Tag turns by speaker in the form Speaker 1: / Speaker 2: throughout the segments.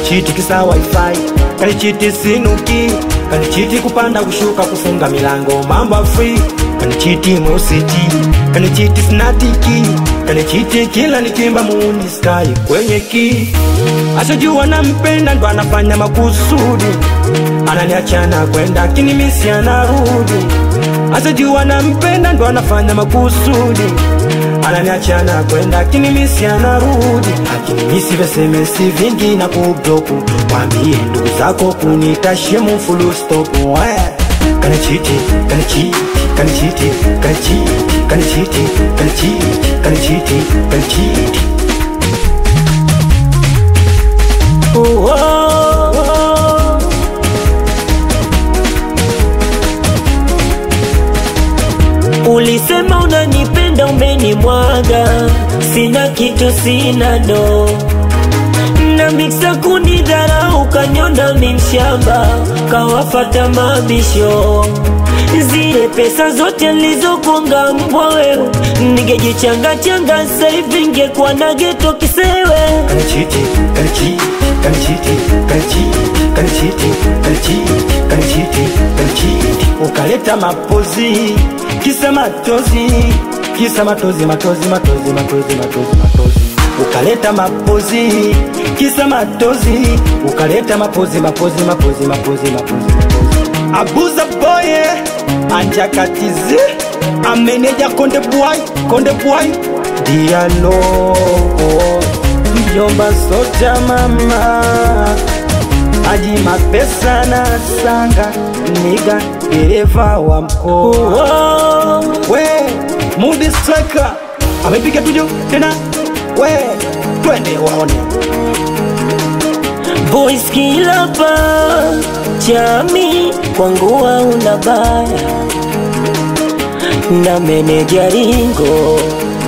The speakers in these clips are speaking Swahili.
Speaker 1: kanichiti kisa wifi kanichiti sinuki kanichiti kupanda kushuka kufunga milango mambo ya free kanichiti mositi kanichiti snatiki kanichiti kila nikimba muuni sky kwenye ki ashajua nampenda ndo anafanya makusudi ananiachana kwenda kinimisi anarudi ashajua nampenda ndo anafanya makusudi ananiachana kwenda kinimisi anarudi akinimisi vesemesi vingi na kubloku wambie ndugu zako kunitashemu fulustopu kanichiti kanichiti kanichiti kanichiti kanichiti kanichiti kanichiti kanichiti
Speaker 2: Oh, oh, oh. Ulisema unanipenda umenimwaga, sina kitu, sina do na miksa kunidharau, kanyona mimshamba, kawafata mabisho zile pesa zote nilizokonga mbwa wewe, ningejichanga changa sasa hivi ngekuwa na geto kisewe.
Speaker 1: kanichiti kanichiti kanichiti kanichiti kanichiti kanichiti kanichiti kanichiti ukaleta mapozi kisa matozi kisa matozi matozi matozi matozi matozi matozi ukaleta mapozi kisa matozi ukaleta mapozi mapozi mapozi mapozi mapozi mapozi abuza boye anjakatizi ameneja konde bwai konde bwai dialo mjomba soja mama aji mapesa na sanga niga dereva wa mkoa
Speaker 2: Oh,
Speaker 1: we mudi striker amepiga tujo tena we twende waone
Speaker 2: boys kila pa chami kwangu hauna baya na meneja ringo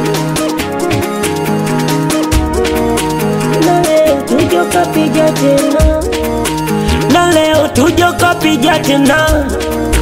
Speaker 2: na leo tujo kapija tena na leo tujo kapija tena